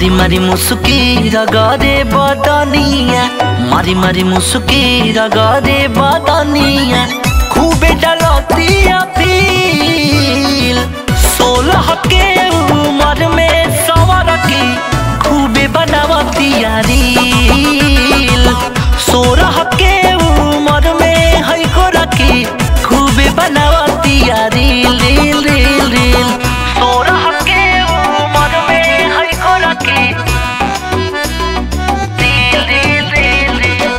मारी मारी मुसुकी रगरे बदनिया मारी मारी मुसुकी रगरे बदनिया खूबे डलतिया पील सोलह के उम्र में सवर की खूबे बनावतिया रील सोलह के उम्र में है को रखी खूबे बनावतिया रील रील रील रील सोलह के उम्र में है को रखी reel reel reel reel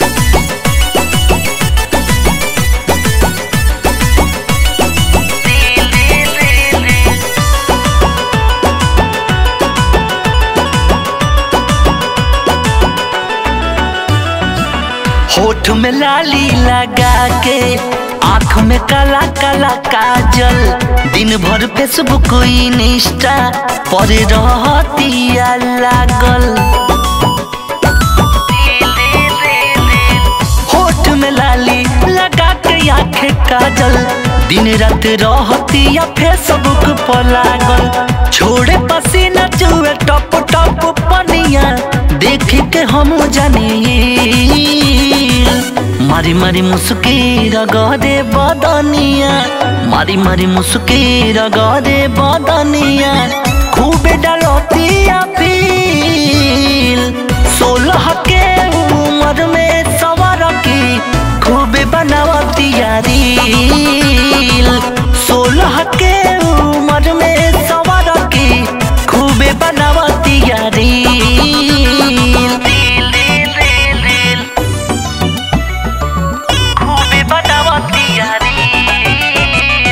reel reel reel reel होठ में लाली लगा के आँख में काला काला काजल दिन भर फेसबुक इंस्टा पर रहतिया लागल होठ में लाली लगा के आँख काजल दिन रात रहतिया फेसबुक पर लागल छोड़े पसीना चुए टप टप पनिया देख के हम जानी मारी मारी मुस्की रगरे बदनिया मारी मारी मुस्की रगरे बदनिया खूबे डलतिया फील सोलह के उम्र में सवर की खूबे बनावतिया रील सोलह के उम्र में सवर की खूबे बनावतिया reel reel reel reel reel खूबे बनावतिया रील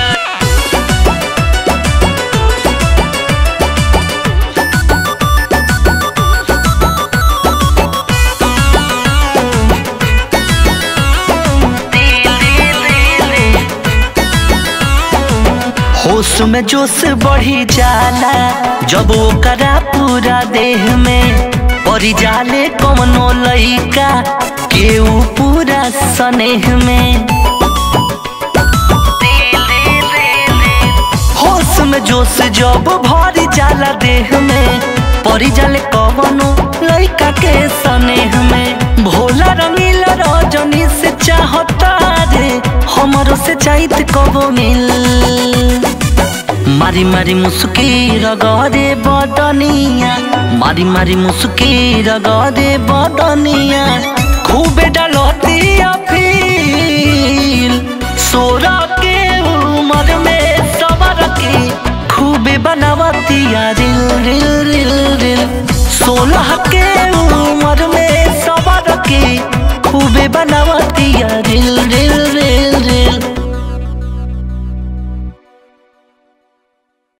होश में जोश बढ़ी जाला जब ओकरा पूरा देह में पड़ी जाले कौनो लइका केहू पूरा स्नेह में होश में जोश जब भरी जाला देह में पड़ी जाले कवनो लइका के स्नेह में भोला रंगीला रजनी से चाहता रे हमरो से चाहत कबो मिल मारी मारी मुस्की रगरे बदनिया मारी मारी मुस्की रगरे बदनिया खूबे डलतिया फील सोरा के उम्र में सबर की खूबे बनावतिया रिल रिल रिल रिल सोलह के उम्र में सबर की खूबे बनावतिया